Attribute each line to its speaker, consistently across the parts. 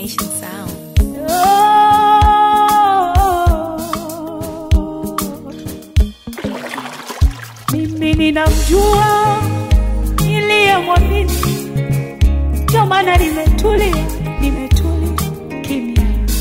Speaker 1: Nation Sound.
Speaker 2: Mimi ninamjua niliyemwamini, ndio maana nimetulia, nimetulia kimya.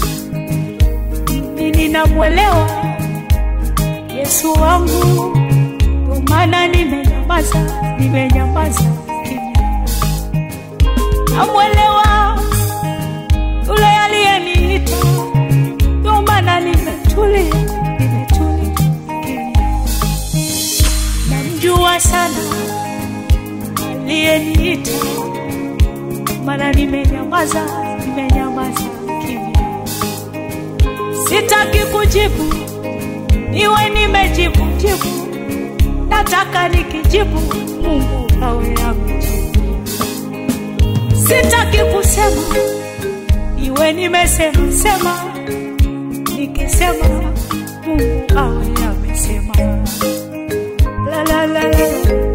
Speaker 2: Mimi ninamwelewa Yesu wangu, ndio maana nimenyamaza, nimenyamaza kimya. Namwelewa yule aliyeniita, ndio maana nimetulia, nimetulia kimya. Namjua sana aliyeniita, maana nimenyamaza, nimenyamaza kimya. Sitaki kujibu, iwe nimejibu jibu, nataka nikijibu, Mungu awe amejibu. Sitaki kusema, iwe nimesema sema, nikisema Mungu awe amesema. La la la la.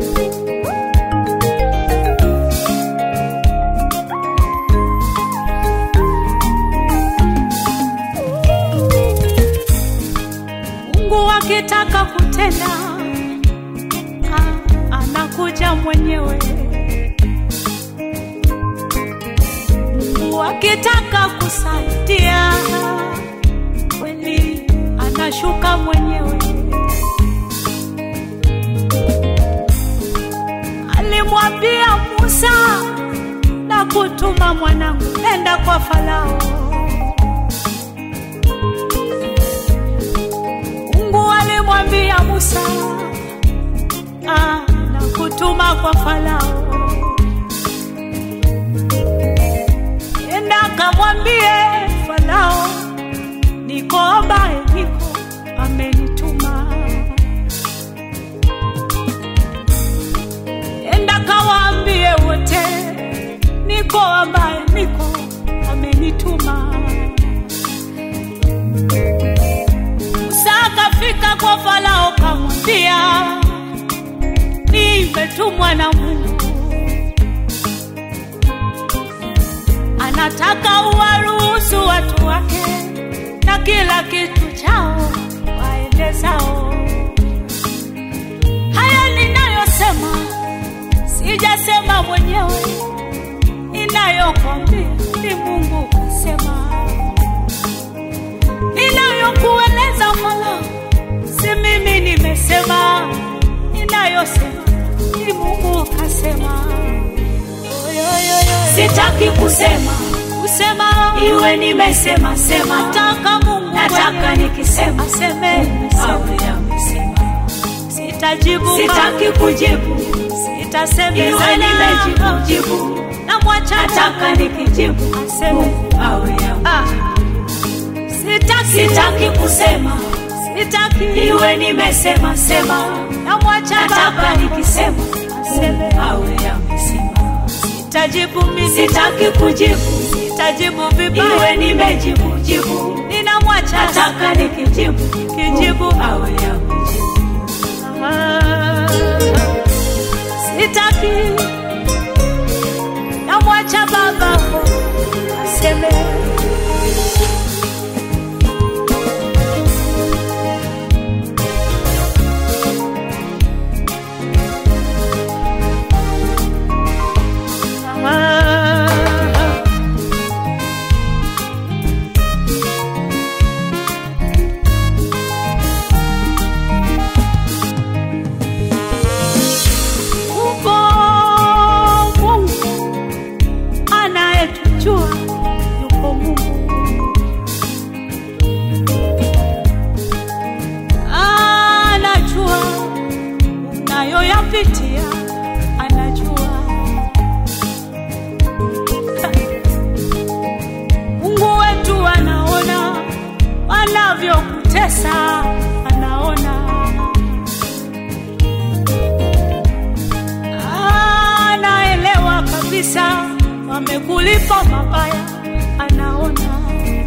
Speaker 2: Mungu akitaka kutenda ah, anakuja mwenyewe. Mungu akitaka kusaidia kweli anashuka mwenyewe. Alimwambia Musa na kutuma mwanangu, nenda kwa Farao. Mungu alimwambia Musa ah, na kutuma kwa Farao, enda kamwambie Farao, niko ambaye niko amenituma. Enda kawaambie wote, niko ambaye niko amenituma. Musa akafika kwa Farao kamwambia, nimetumwa na Mungu, anataka uwaruhusu watu wake na kila kitu chao waende zao. Haya ninayosema sijasema mwenyewe, ninayokwambia ni Mungu kasema ninayokueleza Farao, si mimi nimesema, ninayosema ni Mungu kasema.
Speaker 3: Sitaki kusema
Speaker 2: Kusema
Speaker 3: iwe nimesema sema,
Speaker 2: nataka Mungu
Speaker 3: nataka
Speaker 2: mwenyewe
Speaker 3: nikisema
Speaker 2: aseme,
Speaker 3: awe amesema.
Speaker 2: sitajibu
Speaker 3: Sitaki kujibu iwe
Speaker 2: sitasemezana,
Speaker 3: nimejibu jibu,
Speaker 2: namwacha
Speaker 3: nataka nikijibu
Speaker 2: aseme.
Speaker 3: awe ame-
Speaker 2: Ah, sitaki
Speaker 3: Sitaki kusema
Speaker 2: sitaki
Speaker 3: iwe nimesema sema,
Speaker 2: namwacha
Speaker 3: nataka
Speaker 2: Baba
Speaker 3: nikisema
Speaker 2: aseme.
Speaker 3: awe amesema.
Speaker 2: Sitajibu mimi,
Speaker 3: Sitaki kujibu
Speaker 2: sitajibu vibaya,
Speaker 3: iwe nimejibu jibu,
Speaker 2: ninamwacha
Speaker 3: nataka nikijibu
Speaker 2: kijibu
Speaker 3: awe amejibu.
Speaker 2: Ah, sitaki namwacha baba aseme Ah, upo Mungu anayetujua, yupo Mungu anajua unayoyapitia, anajua Mungu wetu anaona wanavyokutesa, anaona anaelewa kabisa wamekulipa mabaya, anaona.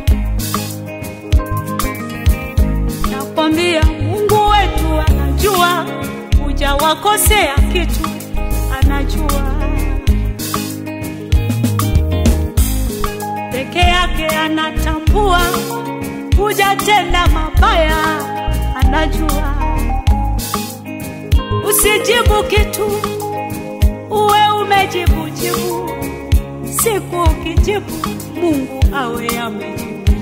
Speaker 2: Nakwambia Mungu wetu anajua, hujawakosea kitu, anajua peke yake anatambua hujatenda mabaya, anajua. Usijibu kitu, uwe umejibu jibu. Siku ukijibu, Mungu awe amejibu.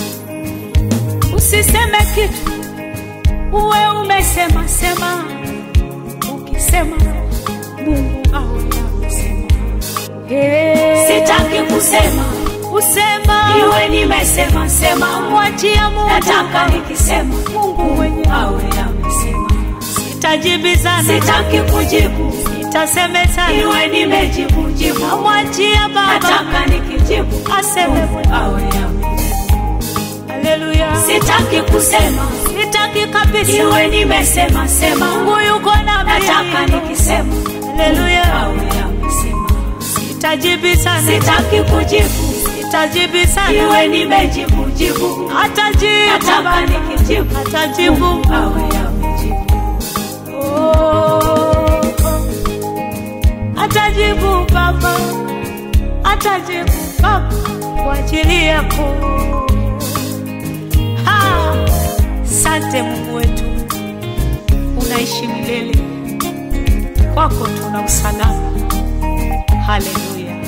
Speaker 2: Usiseme kitu, uwe umesema sema. Ukisema, Mungu awe amesema. Hey.
Speaker 3: Sitaki kusema
Speaker 2: Usema
Speaker 3: iwe nimesema sema,
Speaker 2: mwachia Mungu,
Speaker 3: nataka nikisema
Speaker 2: Mungu mwenyewe.
Speaker 3: awe amesema.
Speaker 2: Sitajibizana,
Speaker 3: Sitaki kujibu
Speaker 2: sitasemezana,
Speaker 3: iwe nimejibu jibu,
Speaker 2: mwachia Baba
Speaker 3: nataka nikijibu
Speaker 2: aseme mwenyewe.
Speaker 3: awe amejibu.
Speaker 2: Haleluya,
Speaker 3: Sitaki kusema
Speaker 2: sitaki kabisa.
Speaker 3: iwe nimesema sema,
Speaker 2: Mungu yuko na
Speaker 3: nataka
Speaker 2: mimi.
Speaker 3: nikisema
Speaker 2: Haleluya,
Speaker 3: awe amesema.
Speaker 2: sitajibizana,
Speaker 3: Sitaki kujibu
Speaker 2: sitajibizana,
Speaker 3: iwe nimejibu jibu,
Speaker 2: atajibu
Speaker 3: nataka
Speaker 2: Baba,
Speaker 3: nikijibu
Speaker 2: atajibu.
Speaker 3: awe amejibu.
Speaker 2: Oh, atajibu Baba, atajibu Baba kwa ajili yako. Ha, Sante Mungu wetu, unaishi milele, kwako tuna usalama. Haleluya.